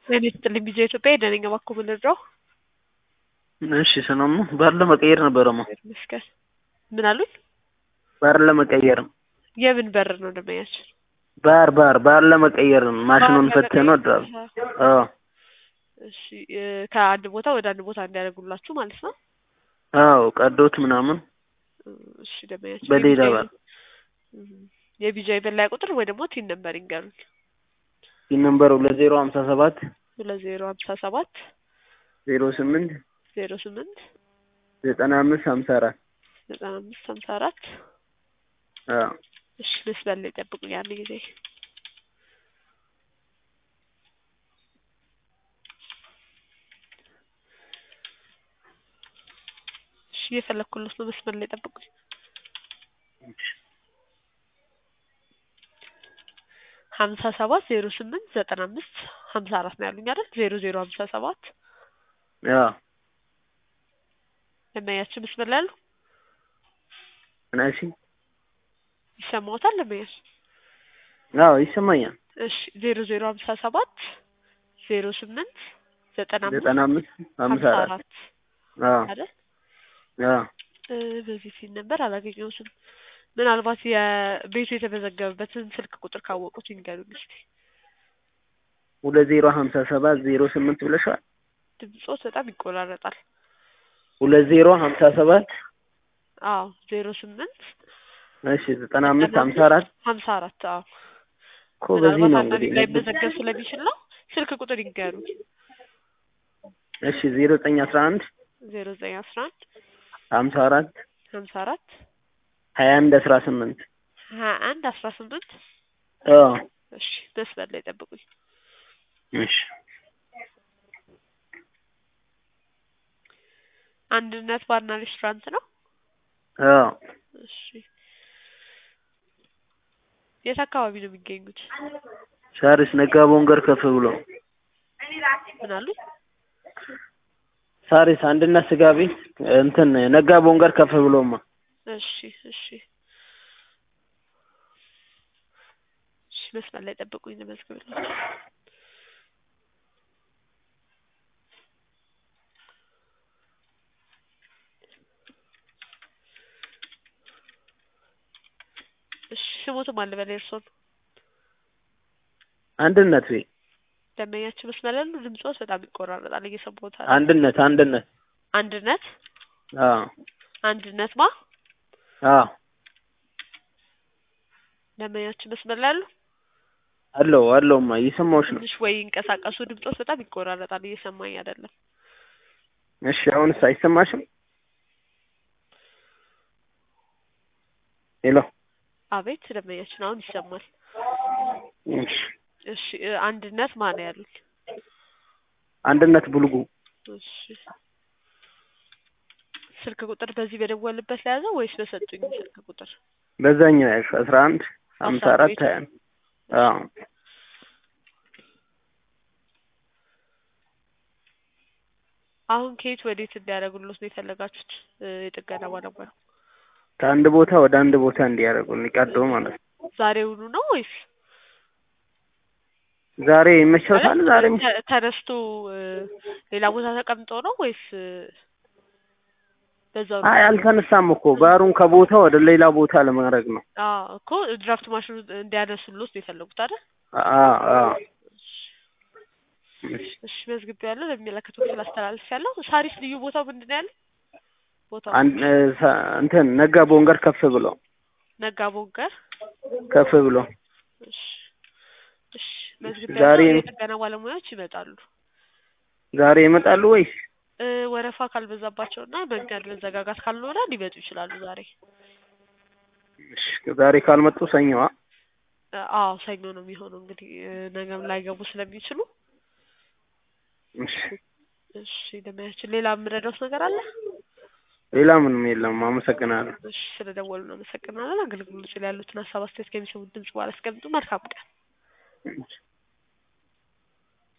ጤና ይስጥልኝ ቢዜ ኢትዮጵያ የደነኛ ባኮ ምንድረው እሺ ሰላም ነው። ባር ለመቀየር ነበረማ። ይመስገን። ምን አሉኝ? ባር ለመቀየር ነው። የምን በር ነው ደመኛችን? ባር ባር ባር ለመቀየር ነው። ማሽኑን ባር ፈትህ ነው ድራብ አዎ እሺ እ ከአንድ ቦታ ወደ አንድ ቦታ እንዲያደርጉላችሁ ማለት ነው። አዎ ቀዶት ምናምን እሺ ደመኛችን በሌላ የቢጃይ- ባር እም፣ የቢጃይ መለያ ቁጥር ወይ ደግሞ ቲን ነበር ይንገሩኝ። ይህ ነምበር ሁለት ዜሮ ሀምሳ ሰባት ሁለት ዜሮ ሀምሳ ሰባት ዜሮ ስምንት ዜሮ ስምንት ዘጠና አምስት ሀምሳ አራት ዘጠና አምስት ሀምሳ አራት አዎ እሺ መስመር ላይ ጠብቁኝ አንድ ጊዜ እሺ እየፈለኩለት ነው መስመር ላይ ጠብቁኝ ሀምሳ ሰባት ዜሮ ስምንት ዘጠና አምስት ሀምሳ አራት ነው ያሉኝ አይደል ዜሮ ዜሮ ሀምሳ ሰባት አዎ ደንበኛችን መስመር ላይ አሉ ናሲ ይሰማዎታል ደንበኛችን አዎ ይሰማኛል። እሺ ዜሮ ዜሮ ሀምሳ ሰባት ዜሮ ስምንት ዘጠና አምስት ዘጠና አምስት ሀምሳ ሀምሳ አራት አራት አዎ አይደል አዎ እ በዚህ ፊት ነበር አላገኘሁትም። ምናልባት የቤቱ የተመዘገበበትን ስልክ ቁጥር ካወቁት ይንገሩኝ እስቲ። ሁለት ዜሮ ሀምሳ ሰባት ዜሮ ስምንት ብለሻል። ድምጾት በጣም ይቆራረጣል። ሁለት ዜሮ ሀምሳ ሰባት አዎ ዜሮ ስምንት እሺ ዘጠና አምስት ሀምሳ አራት ሀምሳ አራት አዎ እኮ በዚህ ምናልባት ነው አንዳንድ እንግዲህ ላይ መዘገብ ስለሚችል ነው። ስልክ ቁጥር ይንገሩኝ። እሺ ዜሮ ዘጠኝ አስራ አንድ ዜሮ ዘጠኝ አስራ አንድ ሀምሳ አራት ሀምሳ አራት ሀያ አንድ አስራ ስምንት ሀያ አንድ አስራ ስምንት አዎ እሺ መስመር ላይ ጠብቁኝ። እሺ አንድነት ባርና ሬስቶራንት ነው። አዎ እሺ የት አካባቢ ነው የሚገኙት? ሳሪስ ነጋ ቦንገር ከፍ ብሎ ምን አሉኝ? ሳሪስ አንድነት ስጋ ቤት እንትን ነጋ ቦንገር ከፍ ብሎማ እሺ እሺ እሺ መስመር ላይ ጠብቁኝ ልመዝግብላችሁ። እሺ ስሞትም አለ በላይ እርሶን አንድነት ቤት ደንበኛችን መስመር ያሉ ድምጾት በጣም ይቆራረጣል እየሰማሁት አይደል? አንድነት አንድነት አንድነት አዎ አንድነት ማ አዎ ደንበኛችን መስመር ላይ ያሉ አለው አለውማ እየሰማሁሽ ነው። ትንሽ ወይ ይንቀሳቀሱ ድምጾት በጣም ይቆራረጣል እየሰማኝ አይደለም። እሺ አሁንስ አይሰማሽም? ሄሎ አቤት ደንበኛችን አሁን ይሰማል። እሺ እሺ እ አንድነት ማን ነው ያሉኝ? አንድነት ቡልጉ እሺ ስልክ ቁጥር በዚህ በደወልበት ላይ ያዘው ወይስ በሰጡኝ ስልክ ቁጥር? በዛኛው ያልሽ አስራ አንድ ሀምሳ አስራ አራት ቤት ሀያ አንድ አዎ አሁን ከየት ወዴት እንዲያደርጉልዎት ነው የፈለጋችሁት? እ የጥገና ባለሙያ ከአንድ ቦታ ወደ አንድ ቦታ እንዲያደርጉልኝ ቀዶ ማለት ነው። ዛሬውኑ ነው ወይስ ዛሬ ይመቸውታል? ዛሬም ተ- ተነስቶ እ ሌላ ቦታ ተቀምጦ ነው ወይስ እ በዛው ነው? አይ አልተነሳም እኮ ባሩን ከቦታ ወደ ሌላ ቦታ ለማድረግ ነው። አዎ እኮ ድራፍት ማሽኑ እንዲያነሱልዎት ነው የፈለጉት አይደል? አዎ አዎ እሺ እሺ መዝግቤያለሁ። ለሚመለከተው ክፍል አስተላልፌያለሁ። ሳሪስ ልዩ ቦታው ምንድን ነው ያለው? ቦታው አንድ እ ሰ- እንትን ነጋ ቦንገር ከፍ ብሎ ነጋ ቦንገር። ከፍ ብሎ እሺ እሺ ዛሬ መዝግቤያለሁ። የጥገና ባለሙያዎች ይመጣሉ። ዛሬ ይመጣሉ ወይስ እ ወረፋ ካልበዛባቸውና መንገድ መዘጋጋት ካልኖረ ሊመጡ ይችላሉ ዛሬ። እሺ ዛሬ ካልመጡ ሰኞዋ እ አዎ ሰኞ ነው የሚሆነው እንግዲህ እ ነገም ላይገቡ ስለሚችሉ። እሺ እሺ ደመያችን ሌላ የምረዳውት ነገር አለ? ሌላ ምንም የለም። አመሰግናለሁ። እሺ ስለደወሉ እናመሰግናለን። አገልግሎት ላይ ያሉትን ሀሳብ አስተያየት ከሚሰሙት ድምጽ በኋላ አስቀምጡ። መልካም ቀን። እሺ